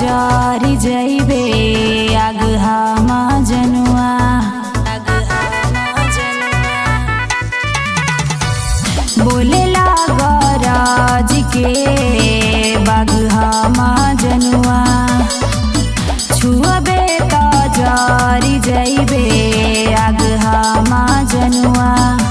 जरी जइबे अगहा जनुआ बोलेला गरज के बगहा जनुआ छुअबे त जरी जइबे अगहा जनुआ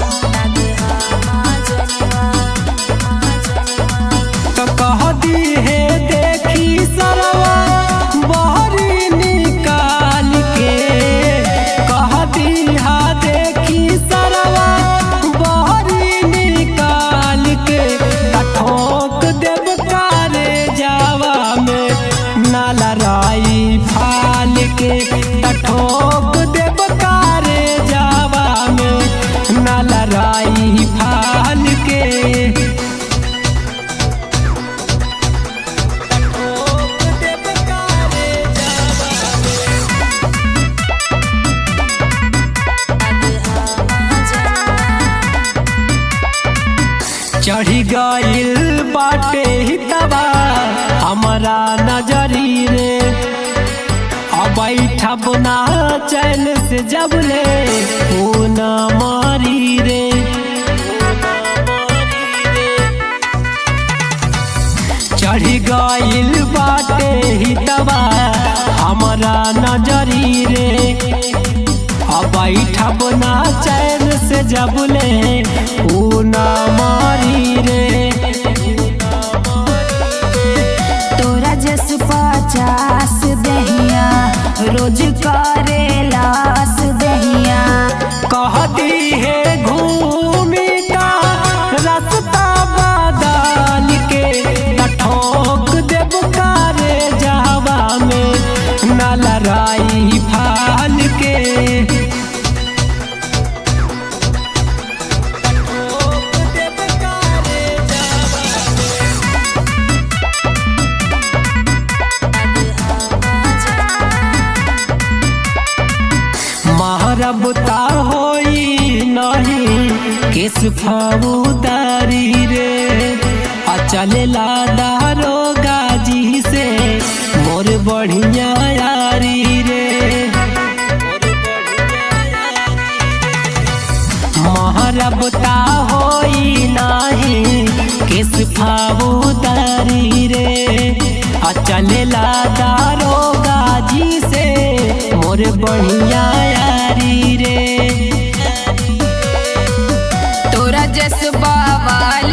तो कह दी है देखी सरवा बहरी निकाल के कह दी हा देखी सरवा बहरी निकाल के आ ठोक देव कारे जावा में नाला राई फाल के आ ठोक देव कारे जावा में नाला राई फाल के चढ़ी गइल बाटे हितवा हमारा नजरी रे अब बैठब ना चैन से जब ले ओ न मारी रे चढ़ी गइल बाटे हितवा हमारा नजरी रे अब बैठब ना चैन से जब ले ऊ ना मारी रे तोरा जस पचास दहिया रोज करे लास दहिया कहती है घूमी का रास्ता बदल के न ठोक देव कारे जावा में न लड़ाई फाल के ठोक देव कारे जावा महारबता होई नहीं किस फौदारी रे आ चलेला दारो गाजी से मोर बढ़िया यारी रे महारबता होई नहीं किस फौदारी रे आ चलेला दारो गाजी से मोर बढ़िया यारी रे तोरा जस बावाल